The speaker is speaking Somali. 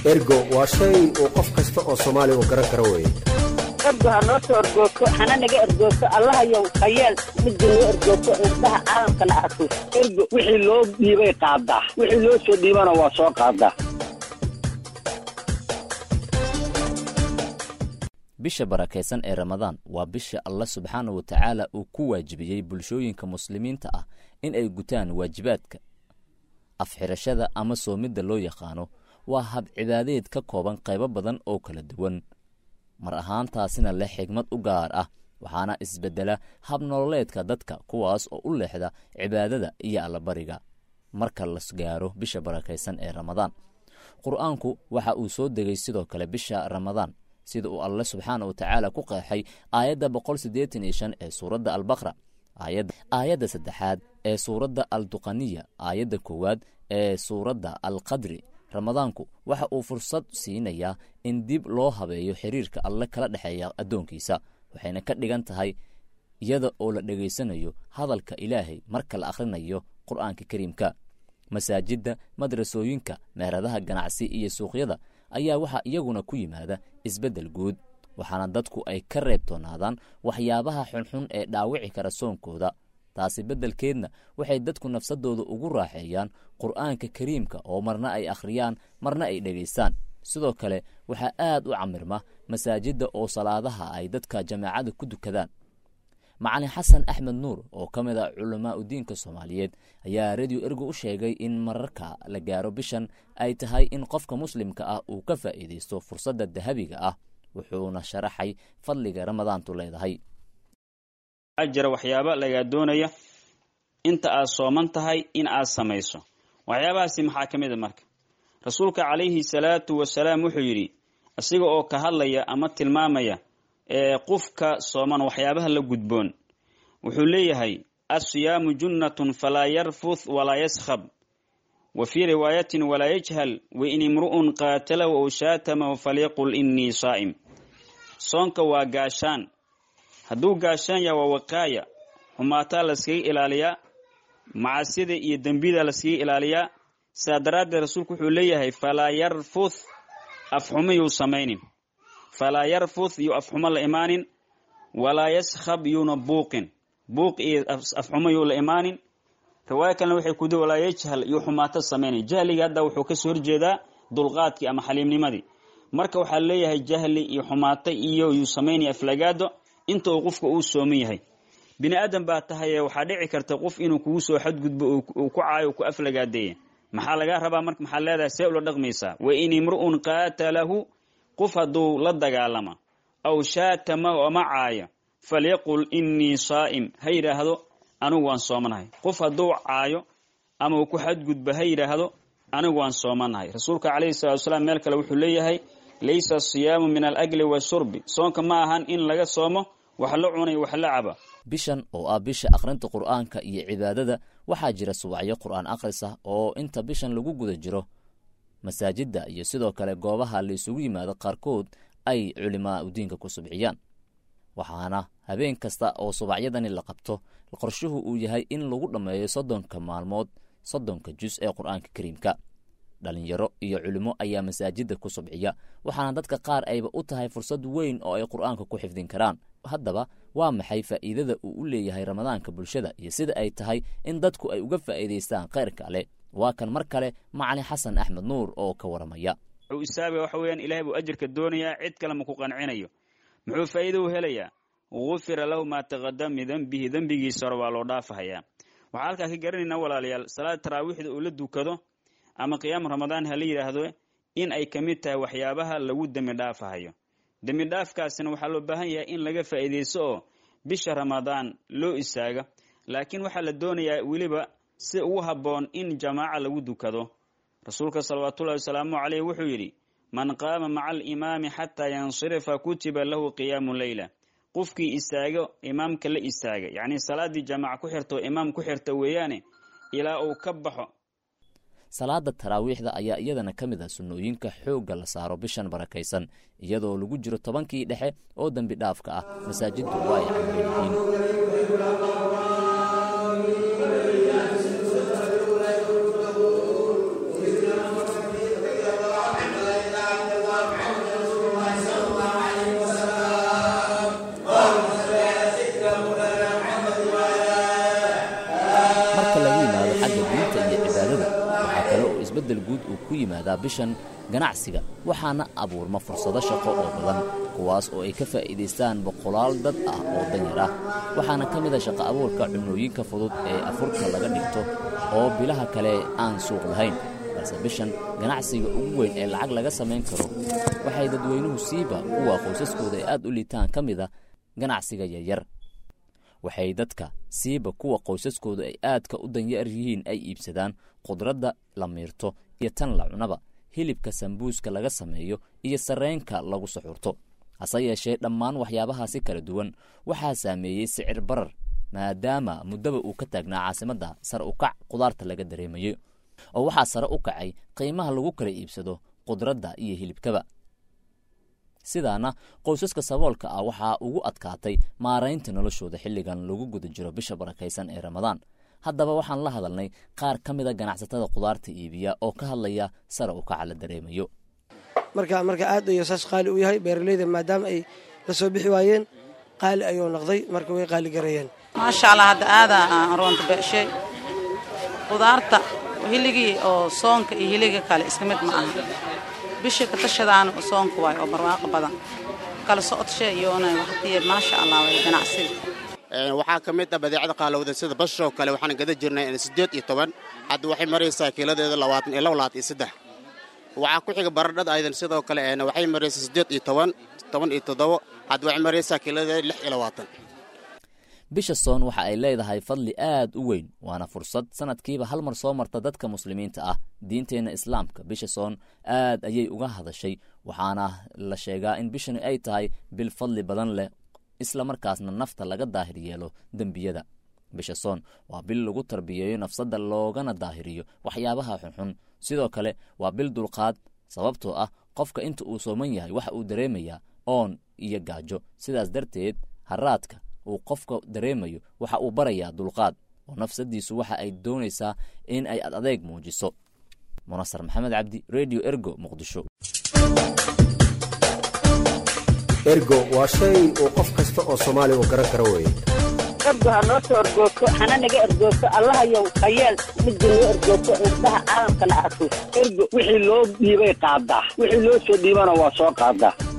ergo waa shay uu qof kasta oo soomaaliya uu garan karo weeye ergo ha noo soo ergoogto hana naga ergoogto allahayow hayeel midda noo ergoogto indhaha caalamkana arko ergo wixii loo dhiibay qaadaa wixii loo soo dhiibana waa soo qaadaa bisha barakaysan ee ramadaan waa bisha allah subxaana wa tacaala uu ku waajibiyey bulshooyinka muslimiinta ah in ay gutaan waajibaadka afxirashada ama soomidda loo yaqaano waa hab cibaadeed ka kooban qaybo badan oo kala duwan mar ahaantaasina leh xigmad u gaar ah waxaana isbeddela hab nololeedka dadka kuwaas oo u leexda cibaadada iyo allabariga marka las gaaro bisha barakaysan ee ramadaan qur-aanku waxa uu soo degay sidoo kale bisha ramadaan sida uu alle subxaana wa tacaala ku qeexay aayadda boqol siddeetan iyo shan ee suuradda albaqra aayadda saddexaad ee suuradda alduqaniya aayadda koowaad ee suuradda alqadri ramadaanku waxa uu fursad siinayaa in dib loo habeeyo xiriirka alle kala dhexeeya addoonkiisa waxayna ka dhigan tahay iyada oo la dhegaysanayo hadalka ilaahay marka la akhrinayo qur'aanka kariimka masaajidda madrasooyinka meheradaha ganacsi iyo suuqyada ayaa waxaa iyaguna ku yimaada isbeddel guud waxaana dadku ay ka reebtoonaadaan waxyaabaha xunxun ee dhaawici kara soonkooda taasi beddelkeedna waxay dadku nafsadooda ugu raaxeeyaan qur'aanka kariimka oo marna ay akhriyaan marna ay dhegaystaan sidoo kale waxaa aad u camirma masaajidda oo salaadaha ay dadka jamaacada ku dukadaan macalin xasan axmed nuur oo ka mid a culamaa udiinka soomaaliyeed ayaa radio ergo u sheegay in mararka la gaaro bishan ay tahay in qofka muslimka ah uu ka faa'iidaysto fursadda dahabiga ah wuxuuna sharaxay fadliga ramadaantu leedahay waxaa jira waxyaaba lagaa doonaya inta aad sooman tahay in aad samayso waxyaabahaasi maxaa ka mid a marka rasuulka calayhi salaatu wasalaam wuxuu yidhi isaga oo ka hadlaya ama tilmaamaya ee qofka sooman waxyaabaha la gudboon wuxuu leeyahay assiyaamu junnatun falaa yarfuth walaa yaskhab wa fii riwaayatin walaa yajhal wa in imru'un qaatalahu ow shaatamahu falyaqul innii saa'im soonka waa gaashaan hadduu gaashaan yaha waa waqaaya xumaataa laskaga ilaaliyaa macaasida iyo dembida laskaga ilaaliyaa sidaa daraaddeed rasuulku wuxuu leeyahay falaa yarfuth afxumo yuu samaynin falaa yarfuth yuu afxumo la imaanin walaa yaskhab yuuna buuqin buuq iyo afxumo yuu la imaanin riwaaya kalena waxay kudi walaa yajhal yuu xumaato samaynin jahliga hadda wuxuu kasoo horjeedaa dulqaadkii ama xaliimnimadii marka waxaa leeyahay jahli iyo xumaato iyo yuu samaynaya aflagaado inta uu qofka uu sooman yahay bini aadan baa tahaye waxaa dhici karta qof inuu kugu soo xadgudbo uu ku caayo ku aflagaadeeya maxaa lagaa rabaa marka maxaa leedahay see ula dhaqmaysaa wa in imru'un qaatalahu qof hadduu la dagaalama aw shaatama ama caaya falyaqul innii saa'im ha yidhaahdo anigu waan soomanahay qof hadduu caayo ama uu ku xadgudbo ha yidhaahdo anigu waan soomanahay rasuulka calayhi salatu wasalaam meel kale wuxuu leeyahay laysa asiyaamu min alakli washurbi soonka ma ahan in laga soomo wax la cunay wax la caba bishan oo ah bisha akhrinta qur'aanka iyo cibaadada waxaa jira subaxyo qur'aan akhris ah oo inta bishan lagu guda jiro masaajidda iyo sidoo kale goobaha la isugu yimaado qaarkood ay culimaa udiinka ku subciyaan waxaana habeen kasta oo subacyadani la qabto qorshuhu uu yahay in lagu dhammeeyo soddonka maalmood soddonka jus ee qur'aanka kariimka dhalinyaro iyo culimo ayaa masaajidda ku subciya waxaana dadka qaar ayba u tahay fursad weyn oo ay qur'aanka ku xifdin karaan haddaba waa maxay faa'iidada uu u leeyahay ramadaanka bulshada iyo sida ay tahay in dadku ay uga faa'iidaystaan khayrka ale waa kan mar kale macalin xasan axmed nuur oo ka waramaya wuxuu isaabaya waxa weeyaan ilahay buu ajirka doonayaa cid kale ma ku qancinayo muxuu faa'iida u helayaa gufira lahu maa taqadama min dembihi dembigiisa hore waa loo dhaafahayaa waxaa halkaa ka garanaynaa walaalayaal salaada taraawiixda uu la dukado ama qiyaamu ramadaan ha la yidhaahdo in ay ka mid tahay waxyaabaha lagu dembi dhaafahayo dembi dhaafkaasina waxaa loo baahan yahay in laga faa'iidaysto oo bisha ramadaan loo istaaga laakiin waxaa la doonayaa weliba si ugu habboon in jamaaca lagu dukado rasuulka salawaatullahi wasalaamu caleyh wuxuu yidhi man qaama maca alimaami xataa yansirifa kutiba lahu qiyaamu leyla qofkii istaago imaamka la istaaga yacnii salaaddii jamaaca ku xirta oo imaam ku xirta weeyaane ilaa uu ka baxo salaada taraawiixda ayaa iyadana ka mid ah sunnooyinka xoogga la saaro bishan barakaysan iyadoo lagu jiro tobankii dhexe oo dembi dhaafka ah masaajiddu waa ay camban yihiin isbeddel guud uu ku yimaadaa bishan ganacsiga waxaana abuurma fursado shaqo oo badan kuwaas oo ay ka faa'iidaystaan boqolaal dad ah oo danyar ah waxaana ka mid a shaqo abuurka cunnooyinka fudud ee afurka laga dhigto oo bilaha kale aan suuq lahayn balse bishan ganacsiga ugu weyn ee lacag laga samayn karo waxay dadweynuhu siiba kuwa qoysaskooda ay aad u liitaan ka mid a ganacsiga yaryar waxay dadka siiba kuwa qoysaskooda ay aadka u danyar yihiin ay iibsadaan khudradda la miirto iyo tan la cunaba hilibka sambuuska laga sameeyo iyo sarreenka lagu suxurto hase yeeshee dhammaan waxyaabahaasi kala duwan waxaa saameeyey sicir barar maadaama muddaba uu ka taagnaa caasimadda sare u kac khudaarta laga dareemayo oo waxaa sare u kacay qiimaha lagu kala iibsado khudradda iyo hilibkaba sidaana qoysaska saboolka ah waxaa ugu adkaatay maaraynta noloshooda xilligan lagu guda jiro bisha barakaysan ee ramadaan haddaba waxaan la hadalnay qaar ka mida ganacsatada khudaarta iibiya oo ka hadlaya sare u kaca la dareemayo marka marka aad ayuu saas qaali u yahay beeraleyda maadaama ay la soo bixi waayeen qaali ayuu noqday marka way qaali gareeyeen maasha allah hadda aadaa roonta beeshay khudaarta hiligii oo soonka iyo hiliga kale iska mid ma aha bishii ka tashadaana soonka waay oo barwaaqo badan kala socodshe iyoona waqtiya maasha allah way ganacsiga waxaa ka mid ah badeecada qaalowda sida bashoo kale waxaan gada jirnay siddeed iyo toban hadda waxay maraysaa kiiladeeda labaatan iyo laba labaatan iyo saddex waxaa ku xiga baradhada aydan sidoo kale waxay maraysaa siddeed iyo toban toban iyo toddobo hadda waxay maraysaa kiiladeeda lix iyo labaatan bisha soon waxa ay leedahay fadli aad u weyn waana fursad sanadkiiba hal mar soo marta dadka muslimiinta ah diinteenna islaamka bisha soon aad ayay uga hadashay waxaana la sheegaa in bishani ay tahay bil fadli badan leh isla markaasna nafta laga daahir yeelo dembiyada bisha soon waa bil lagu tarbiyeeyo nafsadda loogana daahiriyo waxyaabaha xunxun sidoo kale waa bil dulqaad sababtoo ah qofka inta uu sooman yahay waxa uu dareemayaa oon iyo gaajo sidaas darteed haraadka uu qofka dareemayo waxa uu barayaa dulqaad oo nafsadiisu waxa ay doonaysaa in ay ad adeeg muujiso munasar maxamed cabdi redio ergo muqdisho ergo waa shay uu qof kasta oo soomaali uu garan karo weye ergo ha noo soo ergoogto hana naga ergoogto allahayow hayeel midda noo ergoogto indhaha caalamkana arko ergo wixii loo dhiibay qaadaa wixii loo soo dhiibana waa soo qaadaa